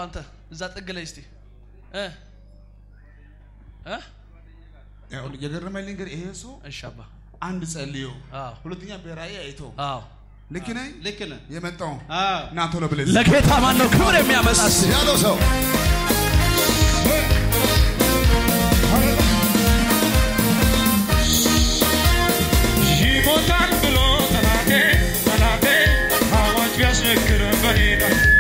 አንተ እዛ ጥግ ላይ እስቲ እ እ ይኸውልህ፣ የገረመኝ ግን ይሄ ሰው እሺ አባ አንድ ጸልዮ አዎ ሁለተኛ በራእይ አይቶ አዎ ልክ ነኝ ልክ ነህ። የመጣው አዎ ና ቶሎ ብለህ ለጌታ ማን ነው ክብር የሚያመጣ እስቲ? ያለው ሰው ይሞታል ብሎ ጠላቴ ጠላቴ አዋጅ ቢያስነግር በኔዳ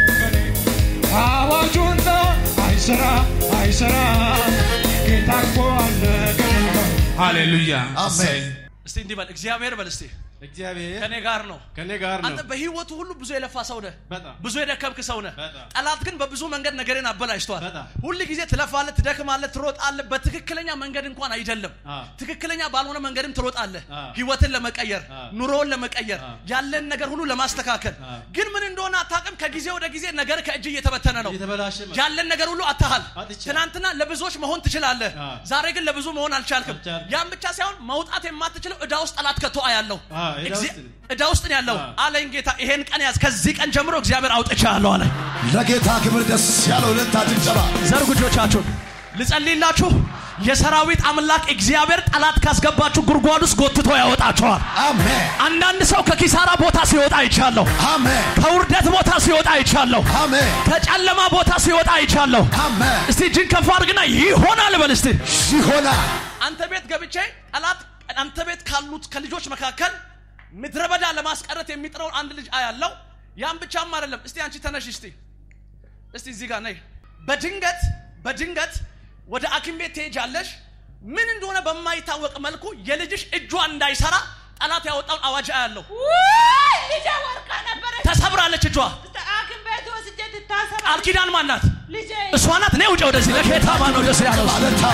አዋጁን ነው አይሰራ አይሰራ ጌታ እኮ አለ ገና ሃሌሉያ አሜን። እስቲ እንዲህ በል እግዚአብሔር በል እስቲ እግዚአብሔር ከኔ ጋር ነው ከኔ ጋር ነው። አንተ በህይወቱ ሁሉ ብዙ የለፋ ሰው ነህ በጣም ብዙ የደከምክ ሰው ነህ በጣም። ጠላት ግን በብዙ መንገድ ነገርን አበላሽቷል በጣም። ሁል ጊዜ ትለፋለህ ትደክማለህ ትሮጣለህ በትክክለኛ መንገድ እንኳን አይደለም አዎ። ትክክለኛ ባልሆነ መንገድም ትሮጣለህ አዎ። ህይወትን ለመቀየር አዎ። ኑሮውን ለመቀየር አዎ። ያለን ነገር ሁሉ ለማስተካከል አዎ። ግን ምን እንደሆነ አታውቅም ከጊዜ ወደ ጊዜ ነገር ከእጅ እየተበተነ ነው እየተበላሸ መጣ። ያለን ነገር ሁሉ አታሃል አጥቻለሁ። ትናንትና ለብዙዎች መሆን ትችላለህ አዎ። ዛሬ ግን ለብዙ መሆን አልቻልክም አልቻልኩም። ያን ብቻ ሳይሆን መውጣት የማትችለው ዕዳ ውስጥ ጠላት ከቶ አያለው አዎ፣ ዕዳ እግዚአ- ውስጥ ነው። ዕዳ ውስጥ ነው ያለው አዎ። አለኝ ጌታ ይሄን ቀን ያዝ ከዚህ ቀን ጀምሮ እግዚአብሔር አውጥቻለሁ አለኝ ለጌታ ክብር ደስ ያለው እልልታ ጭብጨባ ዘርጉ እጆቻችሁን ልጸልይላችሁ የሰራዊት አምላክ እግዚአብሔር ጠላት ካስገባችሁ ጉድጓድ ውስጥ ጎትቶ ያወጣችኋል አሜን አንዳንድ ሰው ከኪሳራ ቦታ ሲወጣ አይቻለሁ አሜን ከውርደት ቦታ ሲወጣ አይቻለሁ አሜን ከጨለማ ቦታ ሲወጣ አይቻለሁ አሜን እስቲ እጅን ከፍ አድርግና ይሆናል በል እስቲ ይሆናል አንተ ቤት ገብቼ ጠላት አንተ ቤት ካሉት ከልጆች መካከል ምድረ በዳ ለማስቀረት የሚጥረውን አንድ ልጅ አያለው ያን ብቻም አይደለም እስቲ አንቺ ተነሽ እስቲ እስቲ እዚህ ጋር ነይ በድንገት በድንገት ወደ ሐኪም ቤት ትሄጃለሽ ምን እንደሆነ በማይታወቅ መልኩ የልጅሽ እጇ እንዳይሰራ ጠላት ያወጣውን አዋጅ አያለው ውይ! ልጄ ወርቃ ነበረች። ተሰብራለች እጇ ሐኪም ቤት ወስጄ ትታሰራ ቃል ኪዳን ማናት ልጄ እሷ ናት ነይ ውጭ ወደዚህ ለጌታ ማን ነው ደስ ያለው እልልታ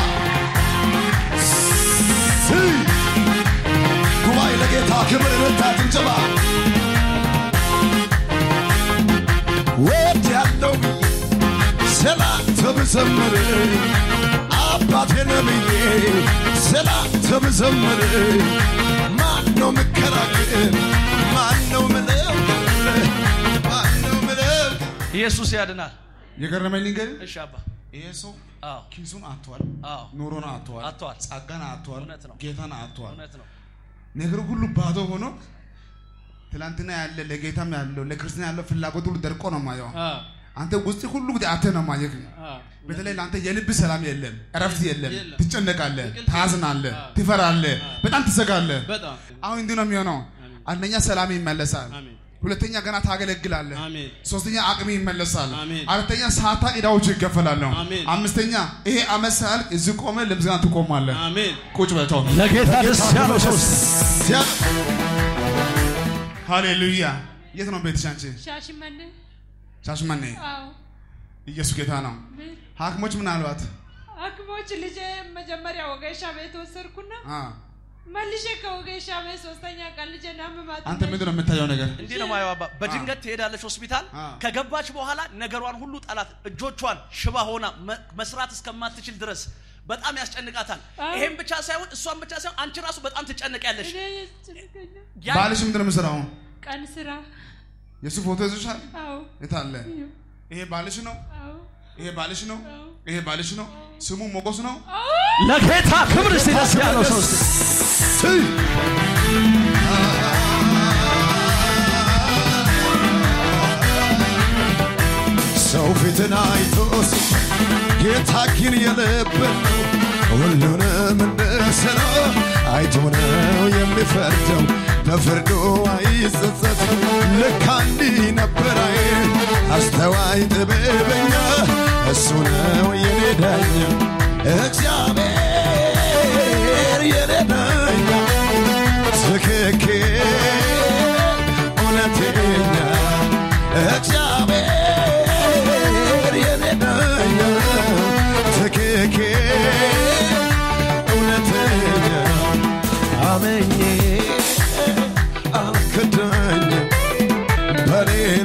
ጉባኤ ለጌታ ክብር እልልታ ጭብጨባ ወድ ያለው ስላንተ ብዘምር አባቴ ነብዬ ስላንተ ብዘምር ማን ነው ምከራክር ማን ነው ምለው ማን ነው ምለው ኢየሱስ ያድናል የገረመኝ ግን እሺ አባ ይሄ ሰው አዎ ኪሱን አጥቷል፣ አዎ ኑሮን አጥቷል፣ አጥቷል። ጸጋን አጥቷል፣ እውነት ነው። ጌታን አጥቷል። እውነት ነው ነገር ሁሉ ባዶ ሆኖ ትላንትና ያለ ለጌታም ያለው ለክርስትና ያለው ፍላጎት ሁሉ ደርቆ ነው ማየው። አዎ አንተ ውስጥ ሁሉ ጊዜ አተ ነው ማየክ። አዎ በተለይ ለአንተ የልብ ሰላም የለም፣ እረፍት የለም፣ የለም። ትጨነቃለህ፣ እንቅልፍ ታዝናለህ፣ አዎ። ትፈራለህ፣ በጣም ትሰጋለህ። በጣም አሁን እንዲህ ነው የሚሆነው። አንደኛ ሰላም ይመለሳል፣ አሜን ሁለተኛ ገና ታገለግላለህ፣ አሜን ሶስተኛ አቅም ይመለሳል፣ አሜን። አራተኛ ሰዓታ ዕዳዎች ይከፈላሉ፣ አሜን። አምስተኛ ይሄ አመት ሳያልቅ እዚህ ቆመ ለምስጋና ትቆማለህ። አሜን ቁጭ በተው ለጌታ ደስ ያለው ሰው ሃሌሉያ። የት ነው ቤትሽ አንቺ? ሻሽመኔ ሻሽመኔ። አዎ ኢየሱስ ጌታ ነው። ምን ሐኪሞች ምናልባት ሐኪሞች ልጄ መጀመሪያ ወገሻ ቤት ወሰድኩና አ መልሼ ከወገሻ ቤት ሶስተኛ ቀን ልጄ ናመማት አንተ ምንድን ነው የምታየው ነገር? እንዲህ ነው ማየው አባ በድንገት ትሄዳለች ሆስፒታል አ። ከገባች በኋላ ነገሯን ሁሉ ጠላት እጆቿን ሽባ ሆና መ- መስራት እስከማትችል ድረስ በጣም ያስጨንቃታል አ። ይሄን ብቻ ሳይሆን እሷን ብቻ ሳይሆን አንቺ ራሱ በጣም ትጨነቂያለሽ እኔ ያስጨንቀኛል። ያን- ባልሽ ምንድን ነው የምትሰራው? ቀን ስራ የሱ ፎቶ ይዞሻል? አዎ የት አለ? ይሄ ባልሽ ነው? አዎ ይሄ ባልሽ ነው? ይሄ ባልሽ ነው? ስሙ ሞገስ ነው? ለጌታ ክብር እስቲ ደስ ያለው ሰው እስቲ ሰው ፊትን አይቶስ ጌታ ግን የልብን ነው ሁሉንም እንደ ሥራው አይቶ ነው የሚፈርደው በፍርዱ አይጸጸት ልክ እንዲህ ነበር አይ አስተዋይ ጥበበኛ እሱ ነው የኔ ዳኛ እግዚአብሔር የኔ ዳኛ ትክክል እውነተኛ እግዚአብሔር የኔ ዳኛ ትክክል እውነተኛ አመኜ አልክዳኝም በሌላ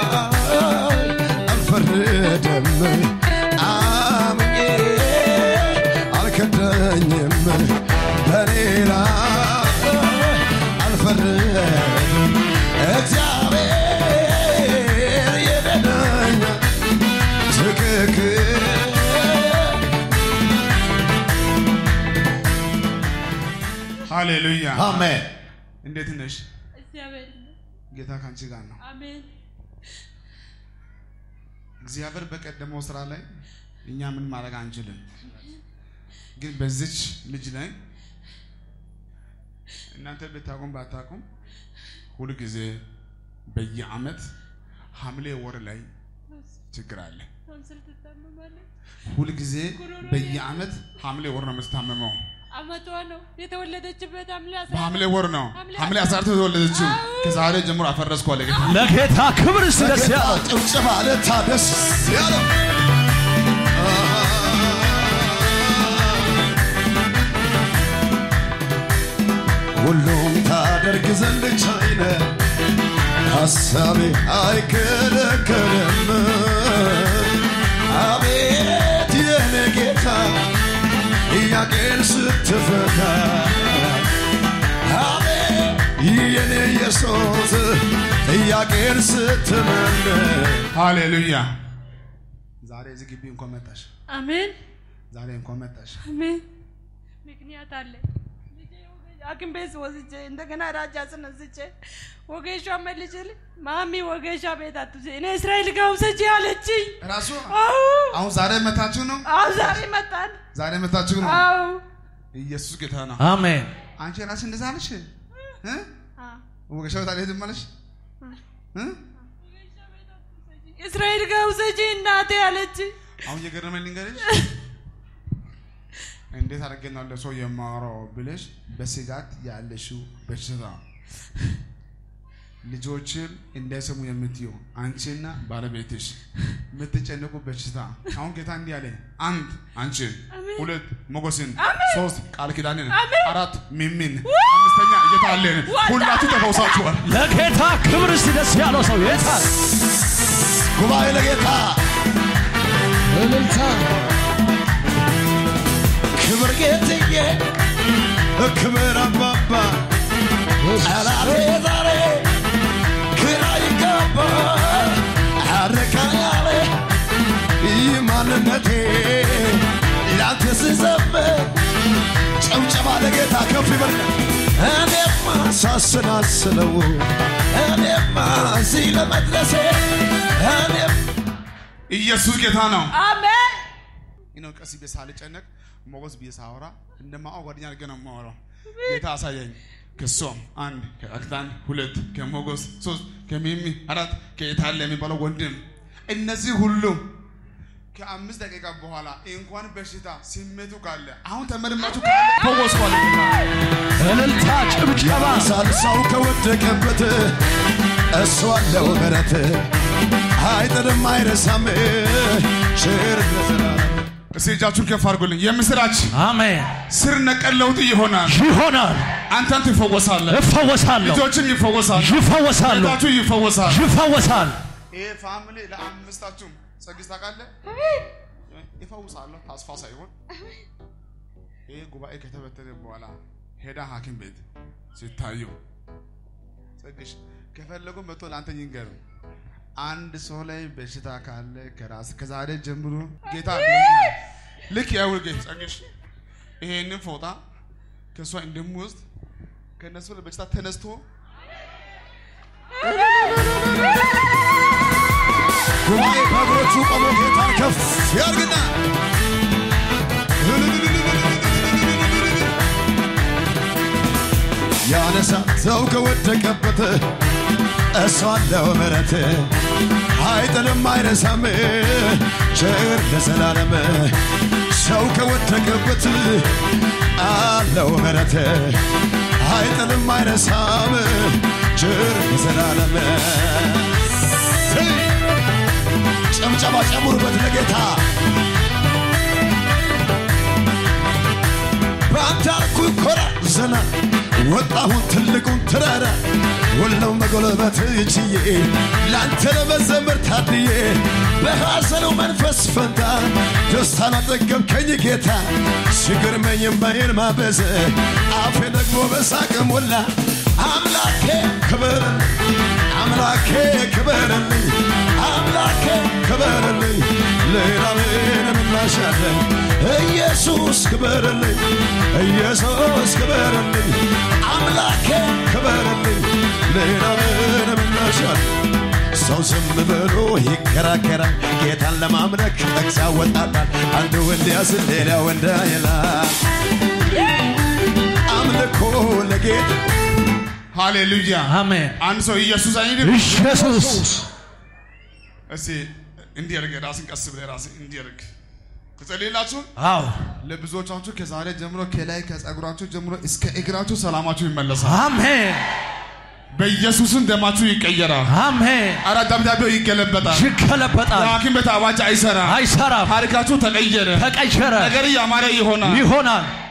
አልፈረደም አምኜ አልከዳኝም በሌላ አልፈረደም እግዚአብሔር የዳኛ ሃሌሉያ አሜን እንዴት ነሽ? እግዚአብሔር ጌታ ከአንቺ ጋር ነው። አሜን እግዚአብሔር በቀደመው ስራ ላይ እኛ ምን ማድረግ አንችልም፣ ግን በዚች ልጅ ላይ እናንተ ብታቁም ባታቁም ሁል ጊዜ በየአመት ሐምሌ ወር ላይ ችግር አለ። ቶንስል ትታመማለች ሁል ጊዜ በየአመት ሐምሌ ወር ነው የምትታመመው። አመቷ ነው የተወለደችበት ሐምሌ አስራ በሐምሌ ወር ነው ሐምሌ ሐምሌ አስራ አራት የተወለደችው። ከዛሬ ጀምሮ አፈረስኩ አለ ጌታ። ለጌታ ክብር እስቲ ደስ ጌታ ያለው ጭብጨባ ለታ ደስ ያለው ሁሉም ታደርግ ዘንድ ቻይነ ሐሳቤ አይከለከልም። አቤት የኔ ጌታ ጥያቄን ስትፈታ አቤት የኔ ኢየሱስ ጥያቄን ስትመልስ ሃሌሉያ። ዛሬ እዚህ ግቢ እንኳን መጣሽ፣ አሜን ዛሬ እንኳን መጣሽ። አሜን ምክንያት አለ ልጄ ወገ- ሐኪም ቤት ወስጄ እንደገና ራጃ ስነስቼ ወጌሻ መልችል ማሚ ወጌሻ ቤት አትውሰጂ እኔ እስራኤል ጋር ውሰጂ አለችኝ። ራሱ አዎ አሁን ዛሬ መታችሁ ነው፣ አዎ ዛሬ መጣን። ዛሬ መታችሁ ነው። አዎ ኢየሱስ ጌታ ነው። አሜን አንቺ ራስሽ እንደዛ አለሽ እ አዎ ወገሻ ቤት አልሄድም አለሽ እ እስራኤል ጋር ውሰጂ እናቴ አለችኝ። አሁን የገረመኝ ልንገርሽ፣ እንዴት አድርጌ ነው ለሰው የማወራው ብለሽ በስጋት ያለሽው በሽታ ልጆችም እንዳይሰሙ የምትዩ አንቺና ባለቤትሽ የምትጨነቁ በሽታ አሁን ጌታ እንዲህ አለ፣ አንድ አንቺን፣ ሁለት ሞገስን፣ ሶስት ቃል ኪዳንን፣ አራት ሚሚን፣ አምስተኛ እየታለን ሁላችሁ ተፈውሳችኋል። ለጌታ ክብር እስቲ ደስ ያለው ሰው የታል ጉባኤ ለጌታ እልልታ ክብር ጌትዬ ክብር አባባ ጠላቴ ዛሬ ግራ ይገባ አረካ ያለ ይህ ማንነቴ ላንተ ስዘምር ጨብጨባ ለጌታ ከፍ ይበል እኔማ ሳስናስለው እኔማ እዚህ ለመድረሴ እኔም ኢየሱስ ጌታ ነው። አሜን ነው ቀስ ብዬ ሳልጨነቅ ሞገስ ብዬ ሳወራ እንደማወቅ ጓደኛ አድርጌ ነው የማወራው። ጌታ አሳየኝ። ከሶም አንድ ከአክታን ሁለት ከሞገስ ሶስት ከሚሚ አራት ከየታለ የሚባለው ወንድም እነዚህ ሁሉ ከአምስት ደቂቃ በኋላ እንኳን በሽታ ስሜቱ ካለ አሁን ተመርማችሁ ካለ ፈወስኳል። እልልታ ጭብጨባ ሳልሳው ከወደቀበት እሱ አለው ምሕረት አይጥልም አይረሳም ቸር ለዘላለም እስቲ እጃችሁን ከፍ አድርጉልኝ። የምስራች አሜን ስር ነቀል ለውጥ ይሆናል። ይሆናል አንተን ትፈወሳለህ፣ እፈወሳለሁ ልጆችም ይፈወሳል፣ ይፈወሳሉ ቤታችሁ ይፈወሳል። ይፈወሳል ይሄ ፋሚሊ ለአምስታችሁም ጸግስ ታውቃለህ፣ ይፈውሳለሁ ተስፋ ሳይሆን ይሄ ጉባኤ ከተበተነ በኋላ ሄዳ ሐኪም ቤት ሲታዩ ጸግሽ ከፈለጉ መጥቶ ለአንተ ይንገር። አንድ ሰው ላይ በሽታ ካለ ከራስ ከዛሬ ጀምሮ ጌታ ብሎኛል። ልክ ያውል ጌት ጸግሽ ይሄንን ፎጣ ከእሷ እንደምወስድ ከእነሱ ላይ በሽታ ተነስቶ ጉባኤ በእግሮቹ ቆሞ ጌታን ከፍ ያርግና ያነሳ ሰው ከወደቀበት እሱ አለው ምሕረት አይጥልም አይረሳም ቸር ለዘላለም ሰው ከወደቀበት አለው ምሕረት አይጥልም አይረሳም ቸር ለዘላለም ጨምጨባ ጨምሩበት ለጌታ በአንተ አልኩኝ ኮራ ዘና ወጣሁን ትልቁን ተራራ ወለው መጎለበት ችዬ ለአንተ ለመዘመር ታድዬ በሐዘኑ መንፈስ ፈንታ ደስታን አጠገብከኝ ጌታ ሲገርመኝ እምባዬን ማበዘ አፌ ደግሞ በሳቅ ሞላ አምላኬ ክበርልኝ አምላኬ ክበርልኝ አምላኬ ክበርልኝ ሌላ ምላሽ አለኝ ኢየሱስ ክበርልኝ ኢየሱስ ክበርልኝ አምላኬ ክበርልኝ ሌላ ምን ምላሽ አለኝ ሰው ዝም ብሎ ይከራከራል ጌታን ለማምለክ ጥቅስ ያወጣጣል አንዱ እንዲያ ስል ሌላው እንዲያ ይላል አምልኮ ለጌታ ሃሌሉያ አሜን አንድ ሰው ኢየሱስ አይልም ኢየሱስ እስቲ እንዲህ አድርግ ራስን ቀስ ብለህ ራስን እንዲህ አድርግ ትጸልይላችሁ አዎ ለብዙዎቻችሁ ከዛሬ ጀምሮ ከላይ ከጸጉራችሁ ጀምሮ እስከ እግራችሁ ሰላማችሁ ይመለሳል አሜን በኢየሱስም ደማችሁ ይቀየራል አሜን አረ ደብዳቤው ይገለበጣል ይገለበጣል የሐኪም ቤት አዋጅ አይሰራም አይሰራም ታሪካችሁ ተቀየረ ተቀየረ ነገር ያማረ ይሆናል ይሆናል